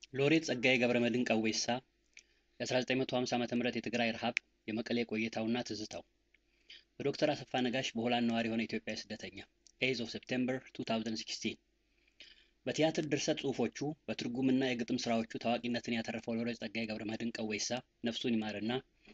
ሎሬት ጸጋዬ ገብረመድህን ቀዌሳ የ1950 ዓ.ም የትግራይ ረሃብ የመቀሌ ቆይታውና ትዝታው በዶክተር አሰፋ ነጋሽ በሆላንድ ነዋሪ የሆነ ኢትዮጵያዊ ስደተኛ ኤዝ ኦፍ ሴፕቴምበር 2016 በቲያትር ድርሰት ጽሑፎቹ በትርጉምና የግጥም ስራዎቹ ታዋቂነትን ያተረፈው ሎሬት ጸጋዬ ገብረመድህን ቀዌሳ ነፍሱን ይማርና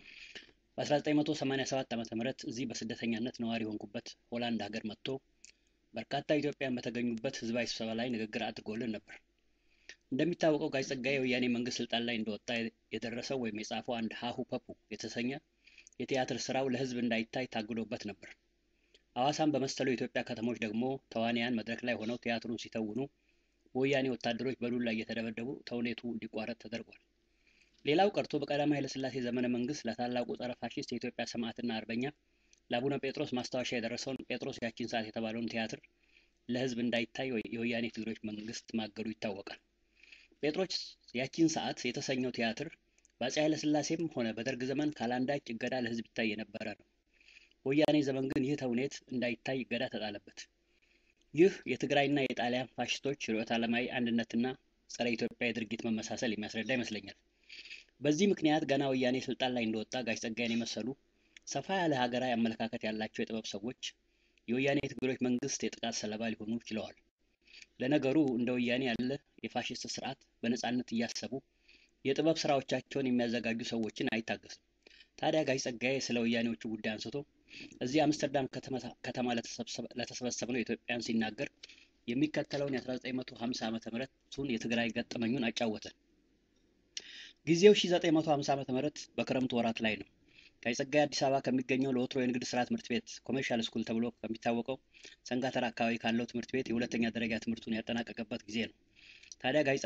በ1987 ዓ ም እዚህ በስደተኛነት ነዋሪ የሆንኩበት ሆላንድ ሀገር መጥቶ በርካታ ኢትዮጵያን በተገኙበት ህዝባዊ ስብሰባ ላይ ንግግር አድርጎልን ነበር። እንደሚታወቀው ጋሽ ጸጋዬ የወያኔ መንግስት ስልጣን ላይ እንደወጣ የደረሰው ወይም የጻፈው አንድ ሀሁ ፐፑ የተሰኘ የቲያትር ስራው ለህዝብ እንዳይታይ ታግዶበት ነበር። ሐዋሳን በመሰሉ የኢትዮጵያ ከተሞች ደግሞ ተዋንያን መድረክ ላይ ሆነው ቲያትሩን ሲተውኑ በወያኔ ወታደሮች በዱላ እየተደበደቡ ተውኔቱ እንዲቋረጥ ተደርጓል። ሌላው ቀርቶ በቀዳማዊ ኃይለሥላሴ ዘመነ መንግስት ለታላቁ ጸረ ፋሽስት የኢትዮጵያ ሰማዕትና አርበኛ ለአቡነ ጴጥሮስ ማስታወሻ የደረሰውን ጴጥሮስ ያቺን ሰዓት የተባለውን ቲያትር ለህዝብ እንዳይታይ የወያኔ ትግሮች መንግስት ማገዱ ይታወቃል። ጴጥሮስ ያቺን ሰዓት የተሰኘው ቲያትር በአፄ ኃይለሥላሴም ሆነ በደርግ ዘመን ካላንዳች እገዳ ለህዝብ ይታይ የነበረ ነው። በወያኔ ዘመን ግን ይህ ተውኔት እንዳይታይ እገዳ ተጣለበት። ይህ የትግራይና የጣሊያን ፋሽስቶች ርዕዮተ ዓለማዊ አንድነትና ጸረ ኢትዮጵያ የድርጊት መመሳሰል የሚያስረዳ ይመስለኛል። በዚህ ምክንያት ገና ወያኔ ስልጣን ላይ እንደወጣ ጋሽ ጸጋዬን የመሰሉ ሰፋ ያለ ሀገራዊ አመለካከት ያላቸው የጥበብ ሰዎች የወያኔ ትግሮች መንግስት የጥቃት ሰለባ ሊሆኑ ችለዋል። ለነገሩ እንደ ወያኔ ያለ የፋሽስት ስርዓት በነጻነት እያሰቡ የጥበብ ስራዎቻቸውን የሚያዘጋጁ ሰዎችን አይታገስም። ታዲያ ጋሽ ጸጋዬ ስለ ወያኔዎቹ ጉዳይ አንስቶ እዚህ አምስተርዳም ከተማ ለተሰበሰብነው ኢትዮጵያን ሲናገር የሚከተለውን የ1950 ዓ ም የትግራይ ገጠመኙን አጫወተን። ጊዜው 1950 ዓ ም በክረምቱ ወራት ላይ ነው። ጋሽ ጸጋዬ አዲስ አበባ ከሚገኘው ለወትሮ የንግድ ስራ ትምህርት ቤት ኮሜርሻል ስኩል ተብሎ ከሚታወቀው ሰንጋተራ አካባቢ ካለው ትምህርት ቤት የሁለተኛ ደረጃ ትምህርቱን ያጠናቀቀበት ጊዜ ነው። ታዲያ ጋሽ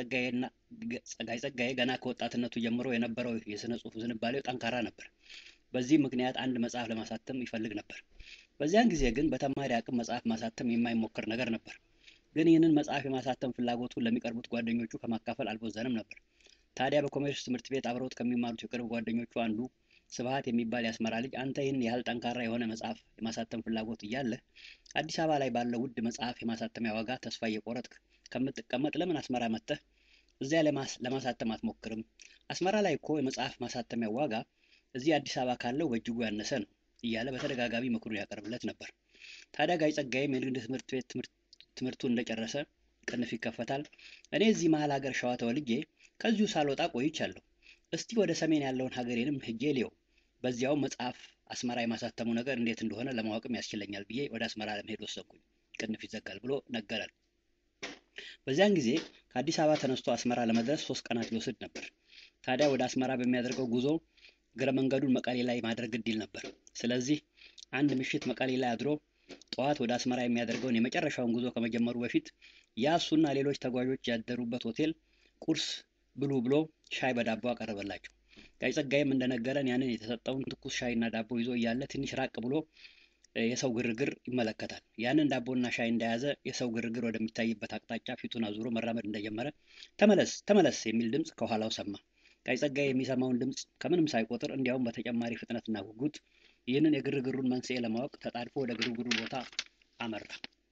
ጸጋዬ ገና ከወጣትነቱ ጀምሮ የነበረው የስነ ጽሁፍ ዝንባሌው ጠንካራ ነበር። በዚህ ምክንያት አንድ መጽሐፍ ለማሳተም ይፈልግ ነበር። በዚያን ጊዜ ግን በተማሪ አቅም መጽሐፍ ማሳተም የማይሞከር ነገር ነበር። ግን ይህንን መጽሐፍ የማሳተም ፍላጎቱን ለሚቀርቡት ጓደኞቹ ከማካፈል አልቦዘንም ነበር። ታዲያ በኮሜርስ ትምህርት ቤት አብረውት ከሚማሩት የቅርብ ጓደኞቹ አንዱ ስብሀት የሚባል የአስመራ ልጅ አንተ ይህን ያህል ጠንካራ የሆነ መጽሐፍ የማሳተም ፍላጎት እያለህ አዲስ አበባ ላይ ባለው ውድ መጽሐፍ የማሳተሚያ ዋጋ ተስፋ እየቆረጥክ ከምትቀመጥ ለምን አስመራ መጥተህ እዚያ ለማሳተም አትሞክርም? አስመራ ላይ እኮ የመጽሐፍ ማሳተሚያ ዋጋ እዚህ አዲስ አበባ ካለው በእጅጉ ያነሰ ነው እያለ በተደጋጋሚ ምክሩን ያቀርብለት ነበር። ታዲያ ጋሽ ጸጋዬም የንግድ ትምህርት ቤት ትምህርቱን እንደጨረሰ ቅንፍ ይከፈታል። እኔ እዚህ መሀል ሀገር ሸዋ ተወልጄ ከዚሁ ሳልወጣ ቆይቻለሁ። እስቲ ወደ ሰሜን ያለውን ሀገሬንም ሄጄ ልየው፣ በዚያውም መጽሐፍ አስመራ የማሳተሙ ነገር እንዴት እንደሆነ ለማወቅም ያስችለኛል ብዬ ወደ አስመራ ለመሄድ ወሰንኩኝ። ቅንፍ ይዘጋል ብሎ ነገረን። በዚያን ጊዜ ከአዲስ አበባ ተነስቶ አስመራ ለመድረስ ሶስት ቀናት ሊወስድ ነበር። ታዲያ ወደ አስመራ በሚያደርገው ጉዞ እግረ መንገዱን መቀሌ ላይ ማድረግ ግድ ይል ነበር። ስለዚህ አንድ ምሽት መቀሌ ላይ አድሮ ጠዋት ወደ አስመራ የሚያደርገውን የመጨረሻውን ጉዞ ከመጀመሩ በፊት ያ እሱና ሌሎች ተጓዦች ያደሩበት ሆቴል ቁርስ ብሉ ብሎ ሻይ በዳቦ አቀረበላቸው። ጋሽ ጸጋዬም እንደነገረን ያንን የተሰጠውን ትኩስ ሻይና ዳቦ ይዞ እያለ ትንሽ ራቅ ብሎ የሰው ግርግር ይመለከታል። ያንን ዳቦና ሻይ እንደያዘ የሰው ግርግር ወደሚታይበት አቅጣጫ ፊቱን አዙሮ መራመድ እንደጀመረ ተመለስ ተመለስ የሚል ድምፅ ከኋላው ሰማ። ጋሽ ጸጋዬ የሚሰማውን ድምፅ ከምንም ሳይቆጥር እንዲያውም በተጨማሪ ፍጥነትና ጉጉት ይህንን የግርግሩን መንስኤ ለማወቅ ተጣድፎ ወደ ግርግሩ ቦታ አመራ።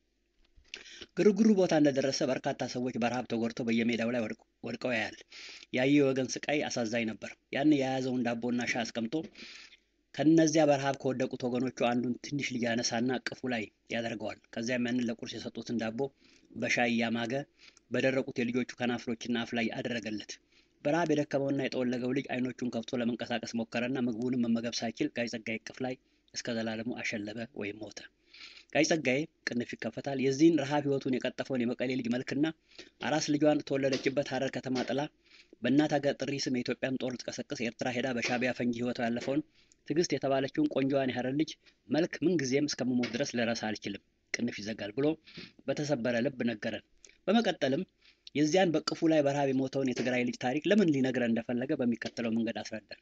ግርግሩ ቦታ እንደደረሰ በርካታ ሰዎች በረሃብ ተጎድተው በየሜዳው ላይ ወድቀው ያያል። ያየው የወገን ስቃይ አሳዛኝ ነበር። ያን የያዘውን ዳቦና ሻይ አስቀምጦ ከነዚያ በረሃብ ከወደቁት ወገኖቹ አንዱን ትንሽ ልጅ ያነሳና እቅፉ ላይ ያደርገዋል። ከዚያም ያንን ለቁርስ የሰጡትን ዳቦ በሻይ እያማገ በደረቁት የልጆቹ ከናፍሮችና አፍ ላይ አደረገለት። በረሃብ የደከመውና የጠወለገው ልጅ አይኖቹን ከፍቶ ለመንቀሳቀስ ሞከረና ምግቡንም መመገብ ሳይችል ጋሽ ጸጋዬ እቅፍ ላይ እስከ ዘላለሙ አሸለበ ወይም ሞተ። ጋሽ ጸጋዬ ቅንፍ ይከፈታል። የዚህን ረሃብ ህይወቱን የቀጠፈውን የመቀሌ ልጅ መልክና አራስ ልጇን ተወለደችበት ሀረር ከተማ ጥላ በእናት ሀገር ጥሪ ስም የኢትዮጵያን ጦር ልትቀሰቅስ ኤርትራ ሄዳ በሻቢያ ፈንጂ ህይወቷ ያለፈውን ትዕግስት የተባለችውን ቆንጆዋን የሀረር ልጅ መልክ ምንጊዜም እስከምሞት ድረስ ልረሳ አልችልም፣ ቅንፍ ይዘጋል ብሎ በተሰበረ ልብ ነገረን። በመቀጠልም የዚያን በቅፉ ላይ በረሃብ የሞተውን የትግራይ ልጅ ታሪክ ለምን ሊነግረን እንደፈለገ በሚከተለው መንገድ አስረዳን።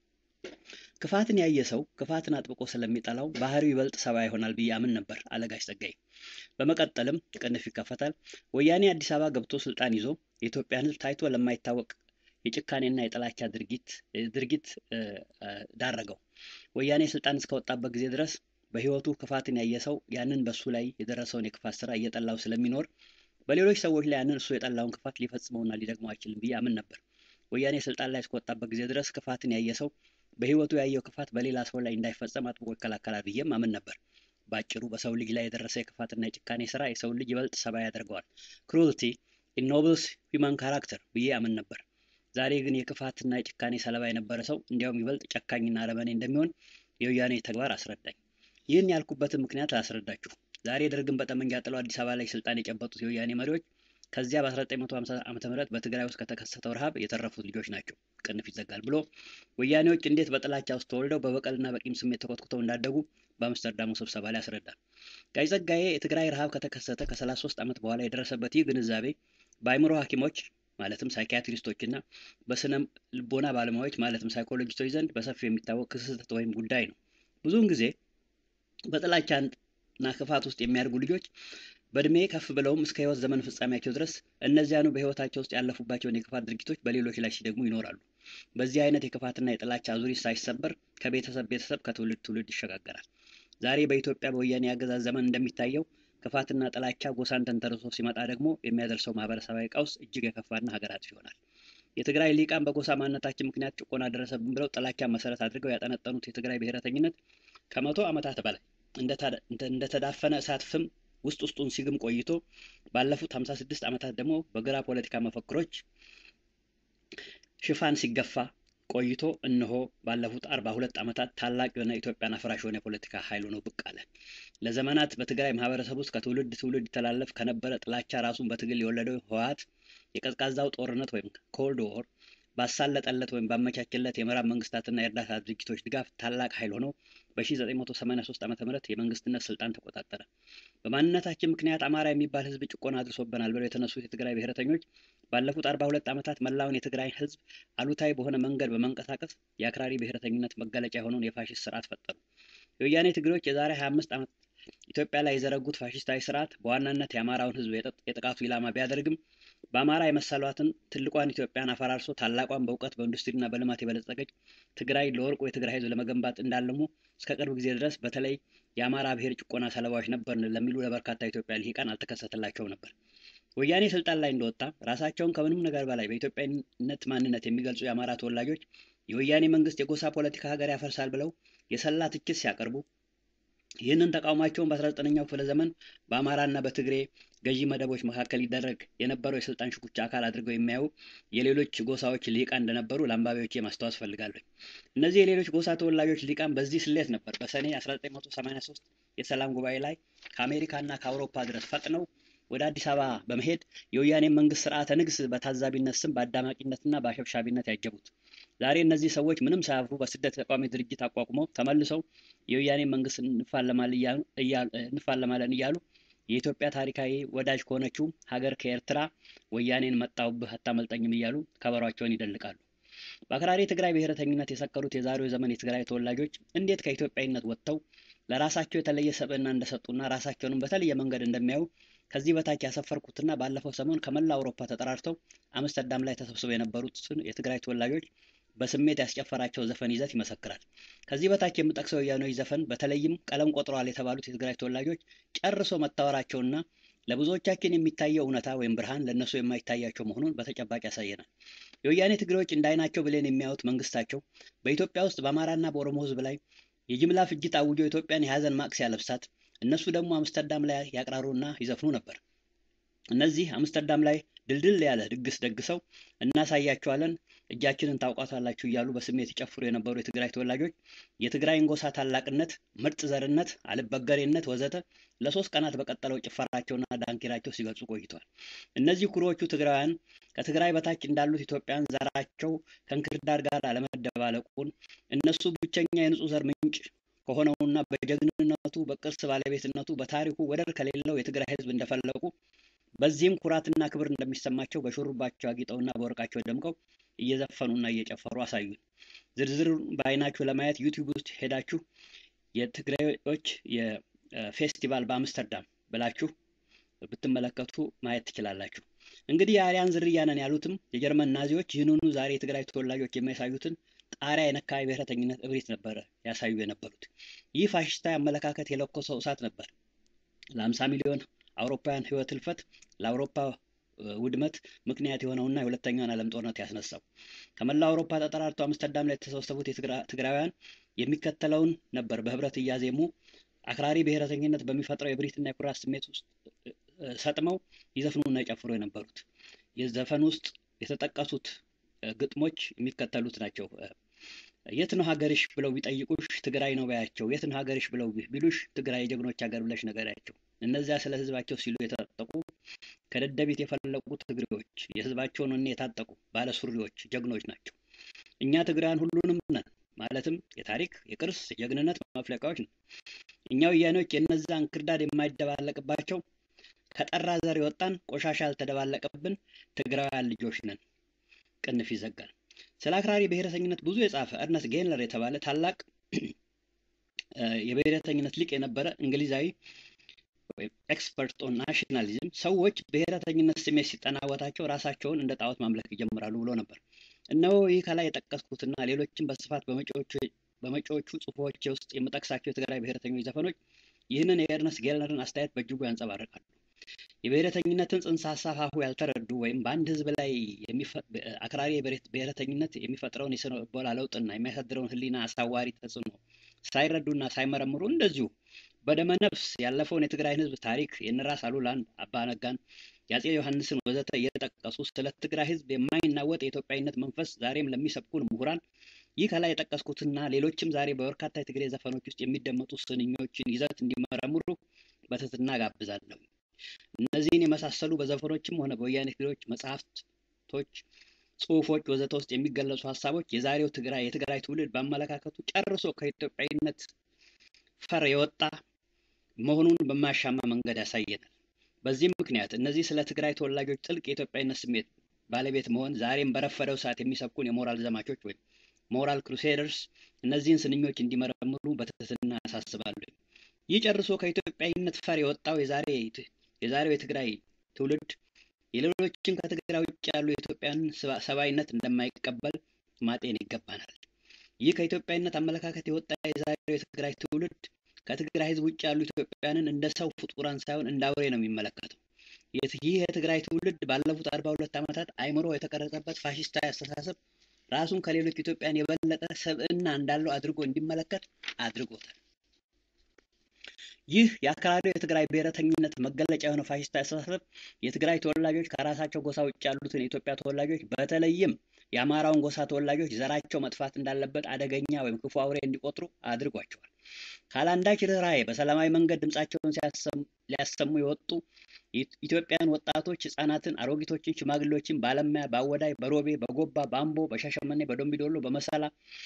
ክፋትን ያየ ሰው ክፋትን አጥብቆ ስለሚጠላው ባህሪው ይበልጥ ሰብአዊ ይሆናል ብዬ አምን ነበር አለ ጋሽ ጸጋዬ። በመቀጠልም ቅንፍ ይከፈታል። ወያኔ አዲስ አበባ ገብቶ ስልጣን ይዞ የኢትዮጵያን ህዝብ ታይቶ ለማይታወቅ የጭካኔና የጥላቻ ድርጊት ድርጊት ዳረገው። ወያኔ ስልጣን እስከወጣበት ጊዜ ድረስ በህይወቱ ክፋትን ያየ ሰው ያንን በሱ ላይ የደረሰውን የክፋት ስራ እየጠላው ስለሚኖር በሌሎች ሰዎች ላይ ያንን እሱ የጠላውን ክፋት ሊፈጽመውና ሊደግመው አይችልም ብዬ አምን ነበር። ወያኔ ስልጣን ላይ እስከወጣበት ጊዜ ድረስ ክፋትን ያየ ሰው በህይወቱ ያየው ክፋት በሌላ ሰው ላይ እንዳይፈጸም አጥብቆ ይከላከላል ብዬም አምን ነበር። በአጭሩ በሰው ልጅ ላይ የደረሰ የክፋትና የጭካኔ ስራ የሰው ልጅ ይበልጥ ሰብአዊ ያደርገዋል። ክሩልቲ ኢኖብልስ ሂውማን ካራክተር ብዬ አምን ነበር። ዛሬ ግን የክፋትና የጭካኔ ሰለባ የነበረ ሰው እንዲያውም ይበልጥ ጨካኝና አረመኔ እንደሚሆን የወያኔ ተግባር አስረዳኝ። ይህን ያልኩበትን ምክንያት ላስረዳችሁ። ዛሬ ደርግን በጠመንጃ ጥለው አዲስ አበባ ላይ ስልጣን የጨበጡት የወያኔ መሪዎች ከዚያ በ1950 ዓ ም በትግራይ ውስጥ ከተከሰተው ረሃብ የተረፉት ልጆች ናቸው። ቅንፍ ይዘጋል ብሎ ወያኔዎች እንዴት በጥላቻ ውስጥ ተወልደው በበቀልና በቂም ስሜት ተኮትኩተው እንዳደጉ በአምስተርዳሙ ስብሰባ ላይ ያስረዳል። ጋሽ ጸጋዬ የትግራይ ረሃብ ከተከሰተ ከ33 ዓመት በኋላ የደረሰበት ይህ ግንዛቤ በአእምሮ ሐኪሞች ማለትም ሳይኪያትሪስቶች እና በስነ ልቦና ባለሙያዎች ማለትም ሳይኮሎጂስቶች ዘንድ በሰፊው የሚታወቅ ክስተት ወይም ጉዳይ ነው። ብዙውን ጊዜ በጥላቻና ክፋት ውስጥ የሚያድጉ ልጆች በእድሜ ከፍ ብለውም እስከ ህይወት ዘመን ፍጻሜያቸው ድረስ እነዚያኑ በህይወታቸው ውስጥ ያለፉባቸውን የክፋት ድርጊቶች በሌሎች ላይ ሲደግሙ ይኖራሉ። በዚህ አይነት የክፋትና የጥላቻ አዙሪት ሳይሰበር ከቤተሰብ ቤተሰብ ከትውልድ ትውልድ ይሸጋገራል። ዛሬ በኢትዮጵያ በወያኔ አገዛዝ ዘመን እንደሚታየው ክፋትና ጥላቻ ጎሳን ተንተርሶ ሲመጣ ደግሞ የሚያደርሰው ማህበረሰባዊ ቀውስ እጅግ የከፋና ሀገር አጥፊ ይሆናል። የትግራይ ሊቃን በጎሳ ማንነታችን ምክንያት ጭቆና ደረሰብን ብለው ጥላቻን መሰረት አድርገው ያጠነጠኑት የትግራይ ብሔረተኝነት ከመቶ ዓመታት በላይ እንደተዳፈነ እሳት ፍም ውስጥ ውስጡን ሲግም ቆይቶ ባለፉት 56 ዓመታት ደግሞ በግራ ፖለቲካ መፈክሮች ሽፋን ሲገፋ ቆይቶ እነሆ ባለፉት 42 ዓመታት ታላቅ የሆነ ኢትዮጵያን አፍራሽ የሆነ የፖለቲካ ኃይል ሆኖ ብቅ አለ። ለዘመናት በትግራይ ማህበረሰብ ውስጥ ከትውልድ ትውልድ ይተላለፍ ከነበረ ጥላቻ ራሱን በትግል የወለደው ህወሓት የቀዝቃዛው ጦርነት ወይም ኮልድ ዎር ባሳለጠለት ወይም ባመቻቸለት የምዕራብ መንግስታትና የእርዳታ ድርጅቶች ድጋፍ ታላቅ ኃይል ሆኖ በ1983 ዓ ም የመንግስትነት ስልጣን ተቆጣጠረ። በማንነታችን ምክንያት አማራ የሚባል ህዝብ ጭቆና አድርሶበናል ብለው የተነሱት የትግራይ ብሔረተኞች ባለፉት 42 ዓመታት መላውን የትግራይ ህዝብ አሉታዊ በሆነ መንገድ በመንቀሳቀስ የአክራሪ ብሔረተኝነት መገለጫ የሆነውን የፋሽስት ስርዓት ፈጠሩ። የወያኔ ትግሬዎች የዛሬ 25 ዓመት ኢትዮጵያ ላይ የዘረጉት ፋሽስታዊ ስርዓት በዋናነት የአማራውን ህዝብ የጥቃቱ ኢላማ ቢያደርግም በአማራ የመሰሏትን ትልቋን ኢትዮጵያን አፈራርሶ ታላቋን በእውቀት በኢንዱስትሪና በልማት የበለጸገች ትግራይ ለወርቁ የትግራይ ህዝብ ለመገንባት እንዳለሙ እስከ ቅርብ ጊዜ ድረስ በተለይ የአማራ ብሔር ጭቆና ሰለባዎች ነበርን ለሚሉ ለበርካታ ኢትዮጵያ ልሂቃን አልተከሰተላቸውም ነበር። ወያኔ ስልጣን ላይ እንደወጣ ራሳቸውን ከምንም ነገር በላይ በኢትዮጵያዊነት ማንነት የሚገልጹ የአማራ ተወላጆች የወያኔ መንግስት የጎሳ ፖለቲካ ሀገር ያፈርሳል ብለው የሰላ ትችት ሲያቀርቡ ይህንን ተቃውሟቸውን በ19ኛው ክፍለ ዘመን በአማራና በትግሬ ገዢ መደቦች መካከል ይደረግ የነበረው የስልጣን ሽኩቻ አካል አድርገው የሚያዩ የሌሎች ጎሳዎች ሊቃን እንደነበሩ ለአንባቢዎቼ ማስታወስ ፈልጋለሁ። እነዚህ የሌሎች ጎሳ ተወላጆች ሊቃን በዚህ ስሌት ነበር በሰኔ 1983 የሰላም ጉባኤ ላይ ከአሜሪካና ከአውሮፓ ድረስ ፈጥነው ወደ አዲስ አበባ በመሄድ የወያኔ መንግስት ስርዓተ ንግስ በታዛቢነት ስም በአዳማቂነትና በአሸብሻቢነት ያጀቡት። ዛሬ እነዚህ ሰዎች ምንም ሳያፍሩ በስደት ተቃዋሚ ድርጅት አቋቁመው ተመልሰው የወያኔ መንግስት እንፋለማለን እያሉ የኢትዮጵያ ታሪካዊ ወዳጅ ከሆነችው ሀገር ከኤርትራ ወያኔን መጣሁብህ አታመልጠኝም እያሉ ከበሯቸውን ይደልቃሉ። በአክራሪ የትግራይ ብሔረተኝነት የሰከሩት የዛሬው ዘመን የትግራይ ተወላጆች እንዴት ከኢትዮጵያዊነት ወጥተው ለራሳቸው የተለየ ሰብዕና እንደሰጡና ራሳቸውንም በተለየ መንገድ እንደሚያዩ ከዚህ በታች ያሰፈርኩትና ባለፈው ሰሞን ከመላ አውሮፓ ተጠራርተው አምስተርዳም ላይ ተሰብስበው የነበሩትን የትግራይ ተወላጆች በስሜት ያስጨፈራቸው ዘፈን ይዘት ይመሰክራል። ከዚህ በታች የምጠቅሰው የወያኔዎች ዘፈን በተለይም ቀለም ቆጥረዋል የተባሉት የትግራይ ተወላጆች ጨርሶ መታወራቸውና ለብዙዎቻችን የሚታየው እውነታ ወይም ብርሃን ለእነሱ የማይታያቸው መሆኑን በተጨባጭ ያሳየናል። የወያኔ ትግሬዎች እንደ አይናቸው ብሌን የሚያዩት መንግስታቸው በኢትዮጵያ ውስጥ በአማራና በኦሮሞ ህዝብ ላይ የጅምላ ፍጅት አውጆ ኢትዮጵያን የሀዘን ማቅ ሲያለብሳት እነሱ ደግሞ አምስተርዳም ላይ ያቅራሩና ይዘፍኑ ነበር። እነዚህ አምስተርዳም ላይ ድልድል ያለ ድግስ ደግሰው እናሳያቸዋለን፣ እጃችንን ታውቋታላችሁ እያሉ በስሜት ይጨፍሩ የነበሩ የትግራይ ተወላጆች የትግራይን ጎሳ ታላቅነት፣ ምርጥ ዘርነት፣ አልበገሬነት ወዘተ ለሶስት ቀናት በቀጠለው ጭፈራቸውና ዳንኪራቸው ሲገልጹ ቆይተዋል። እነዚህ ኩሮዎቹ ትግራውያን ከትግራይ በታች እንዳሉት ኢትዮጵያን ዘራቸው ከእንክርዳድ ጋር አለመደባለቁን እነሱ ብቸኛ የንጹህ ዘር ምንጭ ከሆነውና በጀግንነቱ በቅርስ ባለቤትነቱ በታሪኩ ወደር ከሌለው የትግራይ ህዝብ እንደፈለቁ በዚህም ኩራትና ክብር እንደሚሰማቸው በሹሩባቸው አጊጠውና በወርቃቸው ደምቀው እየዘፈኑና እየጨፈሩ አሳዩን። ዝርዝሩን በአይናችሁ ለማየት ዩቲዩብ ውስጥ ሄዳችሁ የትግራዮች የፌስቲቫል በአምስተርዳም ብላችሁ ብትመለከቱ ማየት ትችላላችሁ። እንግዲህ የአርያን ዝርያ ነን ያሉትም የጀርመን ናዚዎች ይህንኑ ዛሬ የትግራይ ተወላጆች የሚያሳዩትን ጣሪያ የነካ ብሔረተኝነት እብሪት ነበረ ያሳዩ የነበሩት። ይህ ፋሽስታዊ አመለካከት የለኮሰው እሳት ነበር ለአምሳ ሚሊዮን አውሮፓውያን ህይወት ህልፈት ለአውሮፓ ውድመት ምክንያት የሆነውና የሁለተኛውን ዓለም ጦርነት ያስነሳው። ከመላው አውሮፓ ተጠራርተው አምስተርዳም ላይ የተሰበሰቡት ትግራውያን የሚከተለውን ነበር በህብረት እያዜሙ አክራሪ ብሔረተኝነት በሚፈጥረው የብሪትና የኩራት ስሜት ውስጥ ሰጥመው ይዘፍኑና ይጨፍሩ የነበሩት። የዘፈን ውስጥ የተጠቀሱት ግጥሞች የሚከተሉት ናቸው። የት ነው ሀገርሽ ብለው ቢጠይቁሽ ትግራይ ነው በያቸው። የት ነው ሀገርሽ ብለው ቢሉሽ ትግራይ የጀግኖች ሀገር ብለሽ ንገሪያቸው። እነዚያ ስለ ህዝባቸው ሲሉ የታጠቁ ከደደቢት የፈለቁ ትግሬዎች የህዝባቸውን ወኔ የታጠቁ ባለሱሪዎች ጀግኖች ናቸው። እኛ ትግራውያን ሁሉንም ነን። ማለትም የታሪክ የቅርስ የጀግንነት መፍለቂያዎች ነው። እኛ ወያኔዎች የእነዛን ክርዳድ የማይደባለቅባቸው ከጠራ ዘር የወጣን ቆሻሻ ያልተደባለቀብን ትግራውያን ልጆች ነን። ቅንፍ ይዘጋል። ስለ አክራሪ ብሔረተኝነት ብዙ የጻፈ እርነስት ጌንለር የተባለ ታላቅ የብሔረተኝነት ሊቅ የነበረ እንግሊዛዊ ኤክስፐርት ኦን ናሽናሊዝም ሰዎች ብሔረተኝነት ስሜት ሲጠናወታቸው ራሳቸውን እንደ ጣዖት ማምለክ ይጀምራሉ ብሎ ነበር። እነሆ ይህ ከላይ የጠቀስኩትና ሌሎችም በስፋት በመጪዎቹ ጽሁፎች ውስጥ የምጠቅሳቸው የትግራይ ብሔረተኞች ዘፈኖች ይህንን የኤርነስት ጌልነርን አስተያየት በእጅጉ ያንጸባርቃሉ። የብሔረተኝነትን ጽንሰ ሀሳብ ሀሁ ያልተረዱ ወይም በአንድ ህዝብ ላይ አክራሪ ብሔረተኝነት የሚፈጥረውን የስነ ልቦና ለውጥና የሚያሳድረውን ህሊና አሳዋሪ ተጽዕኖ ሳይረዱና ሳይመረምሩ እንደዚሁ በደመ ነፍስ ያለፈውን የትግራይን ህዝብ ታሪክ የነራስ አሉላን፣ አባ ነጋን፣ የአጼ ዮሐንስን ወዘተ እየጠቀሱ ስለ ትግራይ ህዝብ የማይናወጥ የኢትዮጵያዊነት መንፈስ ዛሬም ለሚሰብኩን ምሁራን ይህ ከላይ የጠቀስኩትና ሌሎችም ዛሬ በበርካታ የትግሬ ዘፈኖች ውስጥ የሚደመጡ ስንኞችን ይዘት እንዲመረምሩ በትህትና ጋብዛለሁ። እነዚህን የመሳሰሉ በዘፈኖችም ሆነ በወያኔ ትግሬዎች መጽሐፍቶች፣ ጽሁፎች ወዘተ ውስጥ የሚገለጹ ሀሳቦች የዛሬው ትግራይ የትግራይ ትውልድ በአመለካከቱ ጨርሶ ከኢትዮጵያዊነት ፈር የወጣ መሆኑን በማያሻማ መንገድ ያሳየናል። በዚህም ምክንያት እነዚህ ስለ ትግራይ ተወላጆች ጥልቅ የኢትዮጵያዊነት ስሜት ባለቤት መሆን ዛሬም በረፈደው ሰዓት የሚሰብኩን የሞራል ዘማቾች ወይም ሞራል ክሩሴደርስ እነዚህን ስንኞች እንዲመረምሩ በትህትና ያሳስባለሁ። ይህ ጨርሶ ከኢትዮጵያዊነት ፈር የወጣው የዛሬው የትግራይ ትውልድ የሌሎችን ከትግራይ ውጭ ያሉ የኢትዮጵያን ሰብአዊነት እንደማይቀበል ማጤን ይገባናል። ይህ ከኢትዮጵያዊነት አመለካከት የወጣ የዛሬው የትግራይ ትውልድ ከትግራይ ሕዝብ ውጭ ያሉ ኢትዮጵያውያንን እንደ ሰው ፍጡራን ሳይሆን እንደ አውሬ ነው የሚመለከተው። ይህ የትግራይ ትውልድ ባለፉት አርባ ሁለት ዓመታት አይምሮ የተቀረጸበት ፋሽስታዊ አስተሳሰብ ራሱን ከሌሎች ኢትዮጵያን የበለጠ ሰብዕና እንዳለው አድርጎ እንዲመለከት አድርጎታል። ይህ የአክራሪው የትግራይ ብሔረተኝነት መገለጫ የሆነ ፋሽስታዊ አስተሳሰብ የትግራይ ተወላጆች ከራሳቸው ጎሳ ውጭ ያሉትን የኢትዮጵያ ተወላጆች በተለይም የአማራውን ጎሳ ተወላጆች ዘራቸው መጥፋት እንዳለበት አደገኛ ወይም ክፉ አውሬ እንዲቆጥሩ አድርጓቸዋል። ካላንዳች ርኅራኄ በሰላማዊ መንገድ ድምፃቸውን ሊያሰሙ የወጡ ኢትዮጵያን ወጣቶች፣ ህጻናትን፣ አሮጊቶችን፣ ሽማግሌዎችን በአለማያ፣ በአወዳይ፣ በሮቤ፣ በጎባ፣ በአምቦ፣ በሻሸመኔ፣ በዶምቢዶሎ፣ በመሰላ፣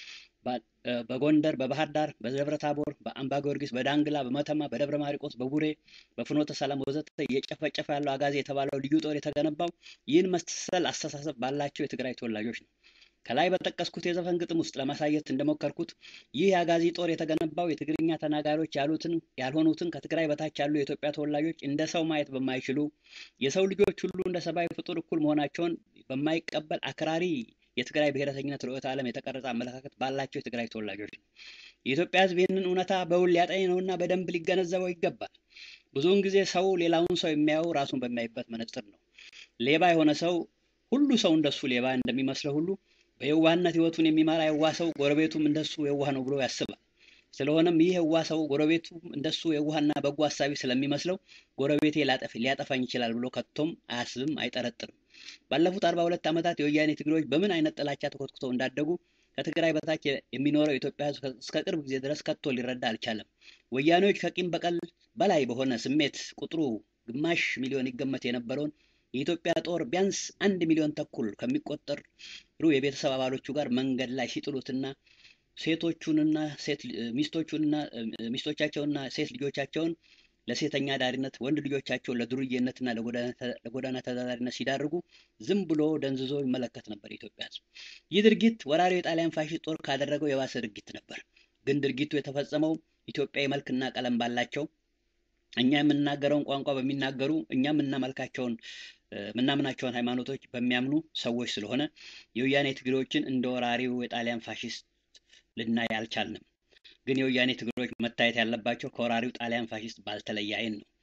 በጎንደር፣ በባህር ዳር፣ በደብረ ታቦር፣ በአምባ ጊዮርጊስ፣ በዳንግላ፣ በመተማ፣ በደብረ ማርቆስ፣ በቡሬ፣ በፍኖተ ሰላም ወዘተ እየጨፈጨፈ ያለው አጋዜ የተባለው ልዩ ጦር የተገነባው ይህን መሰል አስተሳሰብ ባላቸው የትግራይ ተወላጆች ነው። ከላይ በጠቀስኩት የዘፈን ግጥም ውስጥ ለማሳየት እንደሞከርኩት ይህ የአጋዚ ጦር የተገነባው የትግርኛ ተናጋሪዎች ያሉትን ያልሆኑትን ከትግራይ በታች ያሉ የኢትዮጵያ ተወላጆች እንደ ሰው ማየት በማይችሉ የሰው ልጆች ሁሉ እንደ ሰብአዊ ፍጡር እኩል መሆናቸውን በማይቀበል አክራሪ የትግራይ ብሔረተኝነት ርዕዮተ ዓለም የተቀረጸ አመለካከት ባላቸው የትግራይ ተወላጆች ነው። የኢትዮጵያ ሕዝብ ይህንን እውነታ በውል ሊያጠኝ ነውና በደንብ ሊገነዘበው ይገባል። ብዙውን ጊዜ ሰው ሌላውን ሰው የሚያየው ራሱን በሚያይበት መነጽር ነው። ሌባ የሆነ ሰው ሁሉ ሰው እንደሱ ሌባ እንደሚመስለው ሁሉ በየዋህነት ህይወቱን የሚመራ የዋህ ሰው ጎረቤቱም እንደሱ የዋህ ነው ብሎ ያስባል። ስለሆነም ይህ የዋህ ሰው ጎረቤቱ እንደሱ የዋህና በጎ ሀሳቢ ስለሚመስለው ጎረቤቴ ሊያጠፋኝ ይችላል ብሎ ከቶም አያስብም፣ አይጠረጥርም። ባለፉት አርባ ሁለት ዓመታት የወያኔ ትግሬዎች በምን አይነት ጥላቻ ተኮትኩተው እንዳደጉ ከትግራይ በታች የሚኖረው የኢትዮጵያ ህዝብ እስከ ቅርብ ጊዜ ድረስ ከቶ ሊረዳ አልቻለም። ወያኔዎች ከቂም በቀል በላይ በሆነ ስሜት ቁጥሩ ግማሽ ሚሊዮን ይገመት የነበረውን የኢትዮጵያ ጦር ቢያንስ አንድ ሚሊዮን ተኩል ከሚቆጠሩ የቤተሰብ አባሎቹ ጋር መንገድ ላይ ሲጥሉትና ሴቶቹንና ሴት ሚስቶቹንና ሚስቶቻቸውና ሴት ልጆቻቸውን ለሴተኛ ዳሪነት ወንድ ልጆቻቸውን ለዱርዬነትና ለጎዳና ተዳዳሪነት ሲዳርጉ ዝም ብሎ ደንዝዞ ይመለከት ነበር የኢትዮጵያ ህዝብ። ይህ ድርጊት ወራሪው የጣሊያን ፋሽስት ጦር ካደረገው የባሰ ድርጊት ነበር። ግን ድርጊቱ የተፈጸመው ኢትዮጵያዊ መልክና ቀለም ባላቸው እኛ የምንናገረውን ቋንቋ በሚናገሩ እኛ የምናመልካቸውን የምናምናቸውን ሃይማኖቶች በሚያምኑ ሰዎች ስለሆነ የወያኔ ትግሬዎችን እንደ ወራሪው የጣሊያን ፋሽስት ልናይ አልቻልንም። ግን የወያኔ ትግሬዎች መታየት ያለባቸው ከወራሪው ጣሊያን ፋሽስት ባልተለየ አይን ነው።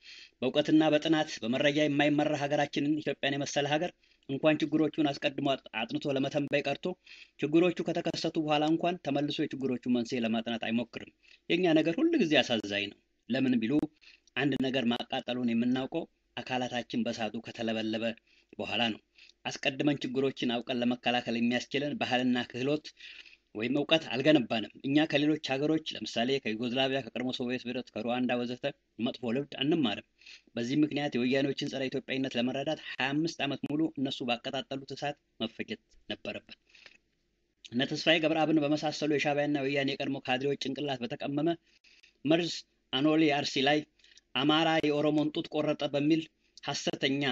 በእውቀትና በጥናት በመረጃ የማይመራ ሀገራችንን ኢትዮጵያን የመሰለ ሀገር እንኳን ችግሮቹን አስቀድሞ አጥንቶ ለመተንበይ ቀርቶ ችግሮቹ ከተከሰቱ በኋላ እንኳን ተመልሶ የችግሮቹ መንስኤ ለማጥናት አይሞክርም። የእኛ ነገር ሁል ጊዜ አሳዛኝ ነው። ለምን ቢሉ አንድ ነገር ማቃጠሉን የምናውቀው አካላታችን በሳቱ ከተለበለበ በኋላ ነው። አስቀድመን ችግሮችን አውቀን ለመከላከል የሚያስችለን ባህልና ክህሎት ወይም እውቀት አልገነባንም። እኛ ከሌሎች ሀገሮች ለምሳሌ ከዩጎዝላቪያ፣ ከቀድሞ ሶቪየት ህብረት፣ ከሩዋንዳ ወዘተ መጥፎ ልምድ አንማርም። በዚህ ምክንያት የወያኔዎችን ጸረ ኢትዮጵያዊነት ለመረዳት ሀያ አምስት ዓመት ሙሉ እነሱ ባቀጣጠሉት እሳት መፈጀት ነበረበት። እነ ተስፋዬ ገብረአብን በመሳሰሉ የሻዕቢያና የወያኔ የቀድሞ ካድሬዎች ጭንቅላት በተቀመመ መርዝ አኖሌ አርሲ ላይ አማራ የኦሮሞን ጡት ቆረጠ በሚል ሀሰተኛ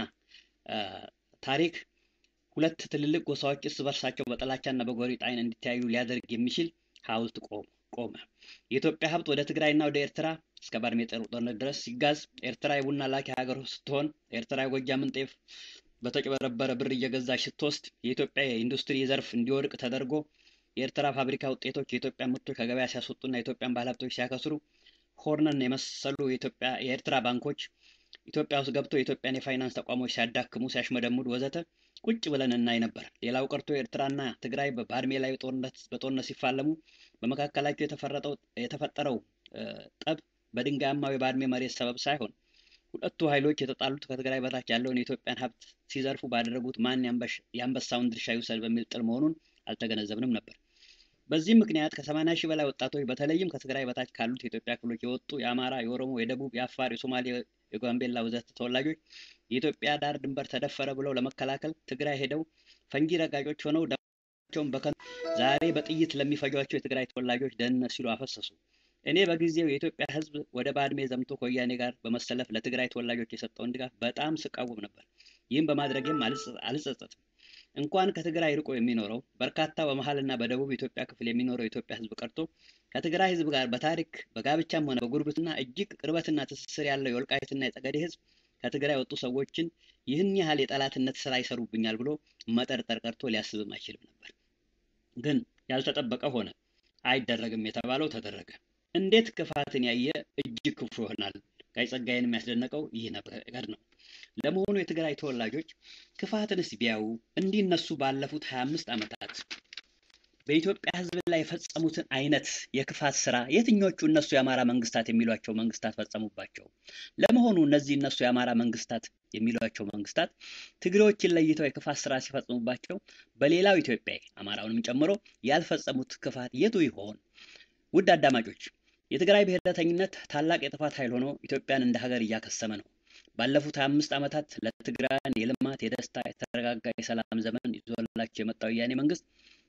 ታሪክ ሁለት ትልልቅ ጎሳዎች እርስ በርሳቸው በጥላቻና በጎሪጥ ዓይን እንዲተያዩ ሊያደርግ የሚችል ሐውልት ቆመ። የኢትዮጵያ ሀብት ወደ ትግራይና ወደ ኤርትራ እስከ ባድሜ ጦርነት ድረስ ሲጋዝ ኤርትራ የቡና ላኪ ሀገር ስትሆን ኤርትራ የጎጃምን ጤፍ በተጭበረበረ ብር እየገዛች ስትወስድ የኢትዮጵያ የኢንዱስትሪ ዘርፍ እንዲወድቅ ተደርጎ የኤርትራ ፋብሪካ ውጤቶች የኢትዮጵያ ምርቶች ከገበያ ሲያስወጡና የኢትዮጵያን ባለሀብቶች ሲያከስሩ ሆርነን የመሰሉ የኢትዮጵያ የኤርትራ ባንኮች ኢትዮጵያ ውስጥ ገብተው የኢትዮጵያን የፋይናንስ ተቋሞች ሲያዳክሙ፣ ሲያሽመደምዱ ወዘተ ቁጭ ብለን እናይ ነበር። ሌላው ቀርቶ ኤርትራና ትግራይ በባድሜ ላይ በጦርነት ሲፋለሙ በመካከላቸው የተፈጠረው ጠብ በድንጋያማው የባድሜ መሬት ሰበብ ሳይሆን ሁለቱ ኃይሎች የተጣሉት ከትግራይ በታች ያለውን የኢትዮጵያን ሀብት ሲዘርፉ ባደረጉት ማን የአንበሳውን ድርሻ ይውሰድ በሚል ጥል መሆኑን አልተገነዘብንም ነበር። በዚህ ምክንያት ከሰማንያ ሺህ በላይ ወጣቶች በተለይም ከትግራይ በታች ካሉት የኢትዮጵያ ክፍሎች የወጡ የአማራ፣ የኦሮሞ፣ የደቡብ፣ የአፋር፣ የሶማሌ፣ የጋምቤላ ወዘተ ተወላጆች የኢትዮጵያ ዳር ድንበር ተደፈረ ብለው ለመከላከል ትግራይ ሄደው ፈንጂ ረጋጮች ሆነው ደማቸውን በከንቱ ዛሬ በጥይት ለሚፈጇቸው የትግራይ ተወላጆች ደህንነት ሲሉ አፈሰሱ። እኔ በጊዜው የኢትዮጵያ ሕዝብ ወደ ባድሜ ዘምቶ ከወያኔ ጋር በመሰለፍ ለትግራይ ተወላጆች የሰጠውን ድጋፍ በጣም ስቃወም ነበር። ይህም በማድረግም አልጸጸትም። እንኳን ከትግራይ ርቆ የሚኖረው በርካታ በመሀልና በደቡብ ኢትዮጵያ ክፍል የሚኖረው የኢትዮጵያ ሕዝብ ቀርቶ ከትግራይ ሕዝብ ጋር በታሪክ በጋብቻም ሆነ በጉርብትና እጅግ ቅርበትና ትስስር ያለው የወልቃይትና የጠገዴ ሕዝብ ከትግራይ ወጡ ሰዎችን ይህን ያህል የጠላትነት ስራ ይሰሩብኛል ብሎ መጠርጠር ቀርቶ ሊያስብም አይችልም ነበር። ግን ያልተጠበቀ ሆነ። አይደረግም የተባለው ተደረገ። እንዴት ክፋትን ያየ እጅግ ክፉ ይሆናል። ጋይ ጸጋዬን የሚያስደነቀው ይህ ነገር ነው። ለመሆኑ የትግራይ ተወላጆች ክፋትንስ ቢያዩ እንዲነሱ ባለፉት 25 ዓመታት በኢትዮጵያ ሕዝብ ላይ የፈጸሙትን አይነት የክፋት ስራ የትኞቹ እነሱ የአማራ መንግስታት የሚሏቸው መንግስታት ፈጸሙባቸው? ለመሆኑ እነዚህ እነሱ የአማራ መንግስታት የሚሏቸው መንግስታት ትግሬዎችን ለይተው የክፋት ስራ ሲፈጽሙባቸው በሌላው ኢትዮጵያዊ አማራውንም ጨምሮ ያልፈጸሙት ክፋት የቱ ይሆን? ውድ አዳማጮች የትግራይ ብሔረተኝነት ታላቅ የጥፋት ኃይል ሆኖ ኢትዮጵያን እንደ ሀገር እያከሰመ ነው። ባለፉት 25 ዓመታት ለትግራይን የልማት፣ የደስታ፣ የተረጋጋ የሰላም ዘመን ይዞላቸው የመጣው ወያኔ መንግስት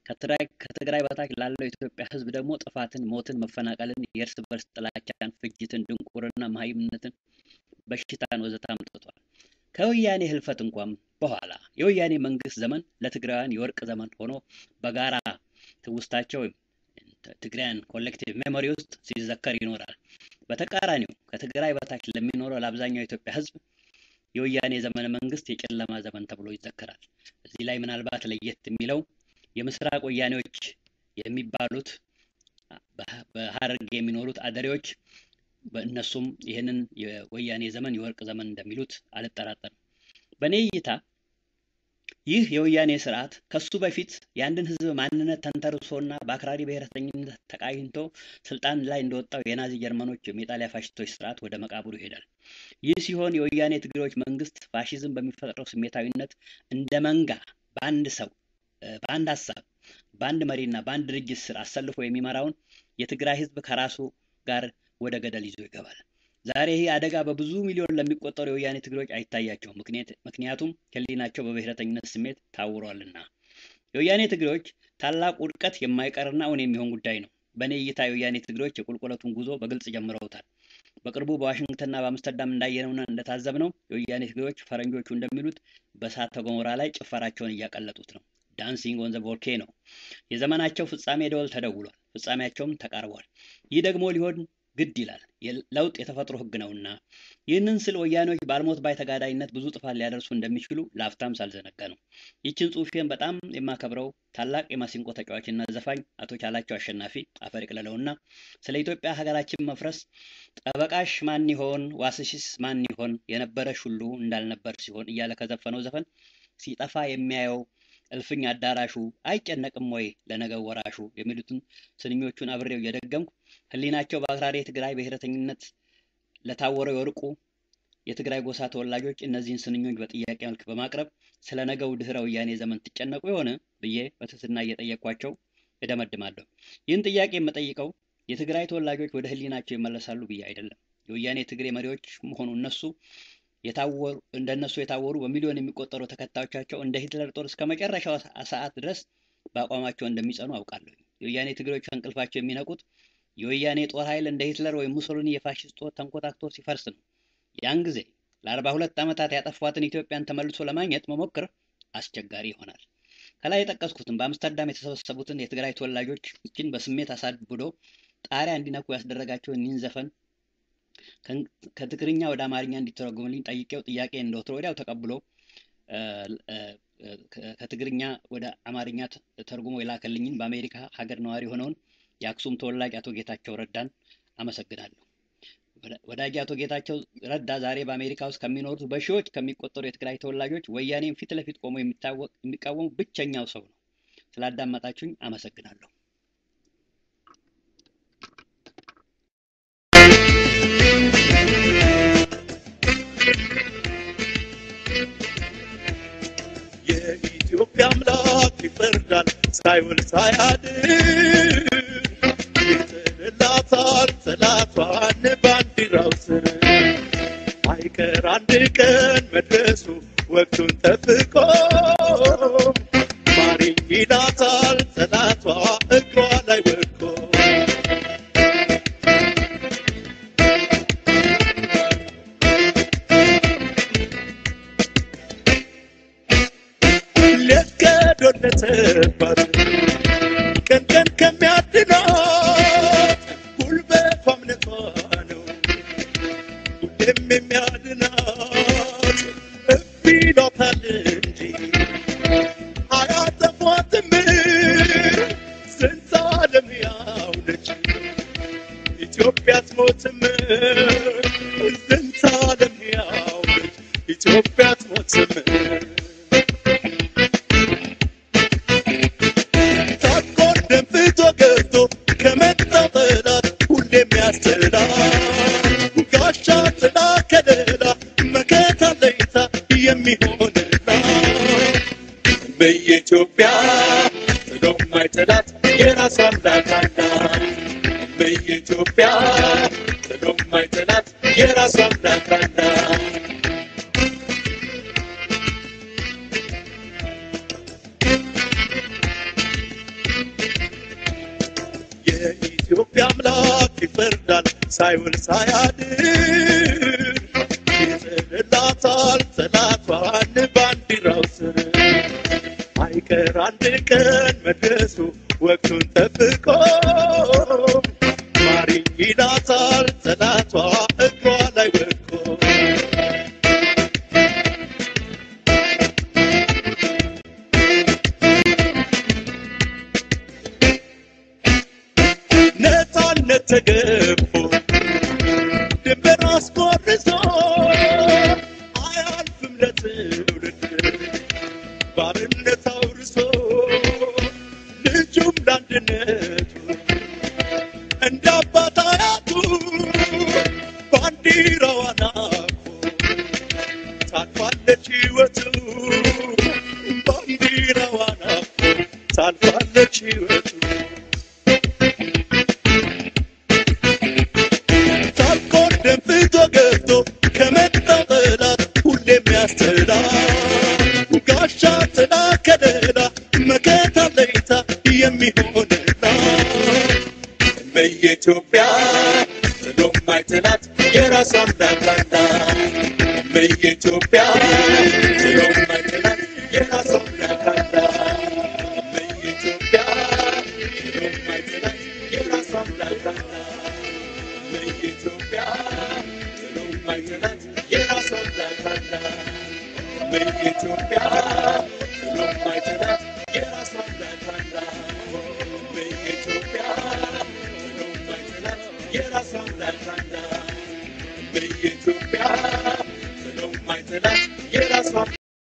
ከትግራይ በታች ላለው የኢትዮጵያ ህዝብ ደግሞ ጥፋትን፣ ሞትን፣ መፈናቀልን፣ የእርስ በርስ ጥላቻን፣ ፍጅትን፣ ድንቁርና፣ መሀይምነትን፣ በሽታን ወዘተ አምጥቷል። ከወያኔ ህልፈት እንኳን በኋላ የወያኔ መንግስት ዘመን ለትግራውያን የወርቅ ዘመን ሆኖ በጋራ ትውስታቸው ትግራይን ኮሌክቲቭ ሜሞሪ ውስጥ ሲዘከር ይኖራል። በተቃራኒው ከትግራይ በታች ለሚኖረው ለአብዛኛው የኢትዮጵያ ህዝብ የወያኔ ዘመነ መንግስት የጨለማ ዘመን ተብሎ ይዘከራል። እዚህ ላይ ምናልባት ለየት የሚለው የምስራቅ ወያኔዎች የሚባሉት በሀረርጌ የሚኖሩት አደሬዎች በእነሱም ይህንን የወያኔ ዘመን የወርቅ ዘመን እንደሚሉት አልጠራጠርም። በእኔ እይታ ይህ የወያኔ ስርዓት ከሱ በፊት የአንድን ህዝብ ማንነት ተንተርሶና በአክራሪ ብሔረተኝነት ተቃኝቶ ስልጣን ላይ እንደወጣው የናዚ ጀርመኖች የኢጣሊያ ፋሽስቶች ስርዓት ወደ መቃብሩ ይሄዳል። ይህ ሲሆን የወያኔ ትግሬዎች መንግስት ፋሽዝም በሚፈጥረው ስሜታዊነት እንደ መንጋ በአንድ ሰው በአንድ ሀሳብ በአንድ መሪና በአንድ ድርጅት ስር አሰልፎ የሚመራውን የትግራይ ህዝብ ከራሱ ጋር ወደ ገደል ይዞ ይገባል። ዛሬ ይህ አደጋ በብዙ ሚሊዮን ለሚቆጠሩ የወያኔ ትግሬዎች አይታያቸውም። ምክንያቱም ህሊናቸው በብሔረተኝነት ስሜት ታውሯልና። የወያኔ ትግሬዎች ታላቅ ውድቀት የማይቀርና እውን የሚሆን ጉዳይ ነው። በእኔ እይታ የወያኔ ትግሬዎች የቁልቁለቱን ጉዞ በግልጽ ጀምረውታል። በቅርቡ በዋሽንግተንና በአምስተርዳም እንዳየነውና እንደታዘብነው የወያኔ ትግሬዎች ፈረንጆቹ እንደሚሉት በእሳተ ገሞራ ላይ ጭፈራቸውን እያቀለጡት ነው። ዳንሲንግ ኦን ዘ ቮልኬኖ። የዘመናቸው ፍጻሜ ደወል ተደውሏል። ፍጻሜያቸውም ተቃርቧል። ይህ ደግሞ ሊሆን ግድ ይላል። ለውጥ የተፈጥሮ ህግ ነውና። ይህንን ስል ወያኔዎች ባልሞት ባይ ተጋዳይነት ብዙ ጥፋት ሊያደርሱ እንደሚችሉ ለአፍታም ሳልዘነጋ ነው። ይችን ጽሁፌን በጣም የማከብረው ታላቅ የማሲንቆ ተጫዋችና ዘፋኝ አቶ ቻላቸው አሸናፊ አፈር ይቅለለውና ስለ ኢትዮጵያ ሀገራችን መፍረስ ጠበቃሽ ማን ይሆን ዋስሽስ ማን ይሆን የነበረሽ ሁሉ እንዳልነበር ሲሆን እያለ ከዘፈነው ዘፈን ሲጠፋ የሚያየው እልፍኝ አዳራሹ አይጨነቅም ወይ ለነገው ወራሹ የሚሉትን ስንኞቹን አብሬው እየደገምኩ ህሊናቸው በአክራሪ የትግራይ ብሔረተኝነት ለታወረው የወርቁ የትግራይ ጎሳ ተወላጆች እነዚህን ስንኞች በጥያቄ መልክ በማቅረብ ስለ ነገው ድህረ ወያኔ ዘመን ትጨነቁ የሆነ ብዬ በትህትና እየጠየቅኳቸው እደመድማለሁ። ይህን ጥያቄ የምጠይቀው የትግራይ ተወላጆች ወደ ህሊናቸው ይመለሳሉ ብዬ አይደለም። የወያኔ ትግሬ መሪዎች መሆኑ እነሱ የታወሩ እንደነሱ የታወሩ በሚሊዮን የሚቆጠሩ ተከታዮቻቸው እንደ ሂትለር ጦር እስከ መጨረሻው ሰዓት ድረስ በአቋማቸው እንደሚጸኑ አውቃለሁ። የወያኔ ትግሬዎች ከእንቅልፋቸው የሚነቁት የወያኔ ጦር ኃይል እንደ ሂትለር ወይም ሙሶሊኒ የፋሽስት ጦር ተንኮታክቶ ሲፈርስ ነው። ያን ጊዜ ለአርባ ሁለት ዓመታት ያጠፏትን ኢትዮጵያን ተመልሶ ለማግኘት መሞከር አስቸጋሪ ይሆናል። ከላይ የጠቀስኩትን በአምስተርዳም የተሰበሰቡትን የትግራይ ተወላጆች ይችን በስሜት አሳብዶ ጣሪያ እንዲነኩ ያስደረጋቸውን ይህን ዘፈን ከትግርኛ ወደ አማርኛ እንዲተረጉምልኝ ጠይቄው ጥያቄ እንደወትሮ ወዲያው ተቀብሎ ከትግርኛ ወደ አማርኛ ተርጉሞ የላከልኝን በአሜሪካ ሀገር ነዋሪ የሆነውን የአክሱም ተወላጅ አቶ ጌታቸው ረዳን አመሰግናለሁ። ወዳጅ አቶ ጌታቸው ረዳ ዛሬ በአሜሪካ ውስጥ ከሚኖሩት በሺዎች ከሚቆጠሩ የትግራይ ተወላጆች ወያኔን ፊት ለፊት ቆሞ የሚቃወሙ ብቸኛው ሰው ነው። ስላዳመጣችሁኝ አመሰግናለሁ። የኢትዮጵያ አምላክ ይፈርዳል ሳይውል ሳያድር ይጥልላታል ጠላቷን ባንዲራው ስር አይቀር አንድ ቀን መድረሱ ወቅቱን ጠብቆ ማሪኝ ይላታል ጠላቷ እግሯ ላይ ወድቆ ለቀዶለተባት ቀን ቀን ከሚያድናት ጉልበቷ እምነቷ ነው ሁሌም የሚያድናት እምቢ ይሏታል እንጂ አያጠፏትም ስንት ዓለም ያው ነች ኢትዮጵያ አትሞትም ስንት ዓለም ያው ነች ኢትዮጵያ አትሞትም ታቆ ደንፍቶ ገብቶ ከመጣ ጠላት ሁሌም ያስጥላል ጋሻ ጥላ ከለላ መከታ ለይታ የሚሆንላት በኢትዮጵያ ጥሎ ማይጥላት የራሷ አምላክ አላት በኢትዮጵያ ጥሎ ማይጥላት የራሷ አምላክ አላት የኢትዮጵያ አምላክ ይፈርዳል ሳይውል ሳያድር ይጥልላታል ጠላቷን ባንዲራው ስር አይቀር አንድ ቀን መድረሱ ወቅቱን ጠብቆ ማሪኝ ይላታል ጠላቷ እግሯ ላይ ወድቆ ነፃነት ተገፎ ድንበር አስቆርሶ አያልፍም ለትውልድ ባርነት አውርሶ ልጁም ለአንድነቱ እንደ አባት አያቱ ባንዲራዋን አቅፎ ታልፋለች ሕይወቱ ባንዲራዋን አቅፎ ታልፋለች ሕይወቱ ታልቆ ደንፍቶ ገብቶ ከመጣ ጠላት ሁሌም ያስጥላል ጋሻ ጥላ ከለላ መከታ ለይታ የሚሆንላት በኢትዮጵያ ጥሎ ማይጥላት የራሷ አምላክ አላት በኢትዮጵያ ጥሎ ማይጥላት የራሷ አምላክ አላት በኢትዮጵያ ጥሎ ማይጥላት የራሷ አምላክ አላት በኢትዮጵያ ምንም አይጥላት የራሷ አምላክ አላት። በኢትዮጵያ ምንም አይጥላት የራሷ አምላክ አላት። በኢትዮጵያ ምንም አይጥላት የራሷ አምላክ አላት። በኢትዮጵያ ምንም አይጥላት የራሷ